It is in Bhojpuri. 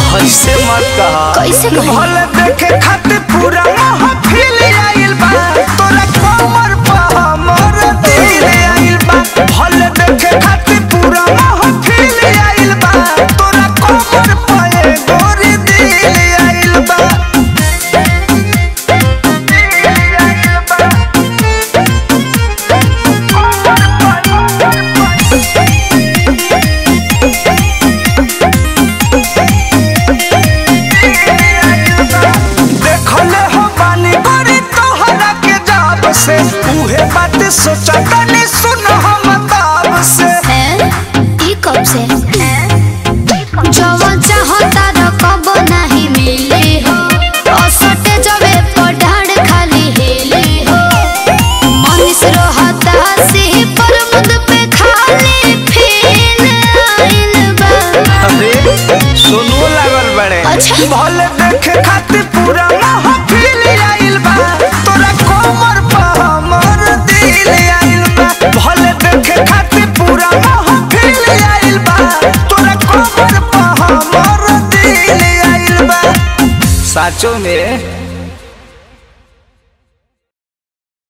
ऐसे मत कहा कैसे कही? भले देखे खातिर पूरा महफिल आइल बा तोरा कमर पर हमर दिल आइल बा भले देखे खातिर पूरा महफिल आइल बा तोरा कमर पर गोरी दिल आइल बा दिल आइल बा देखले हो बानी गोरी तोहरा के जाब से उहे बात सोचा तनी सुन हम ताब से हैं? ई कब से जवन चाहता र कब नाही मिले हो असटे जबे पढ़ाड़ खाली हेले हो मनीष रहता से पर मुद पे खाली फेल आइल बा अरे सुनो लागल बड़े अच्छा। भले देखे खातिर पूरा महफिल आइल बा तोरा कमर पर हमर दिल आइल बा भले देखे खातिर पूरा महफिल आइल बा तोरा कमर पर हमर दिल आइल बा साचो में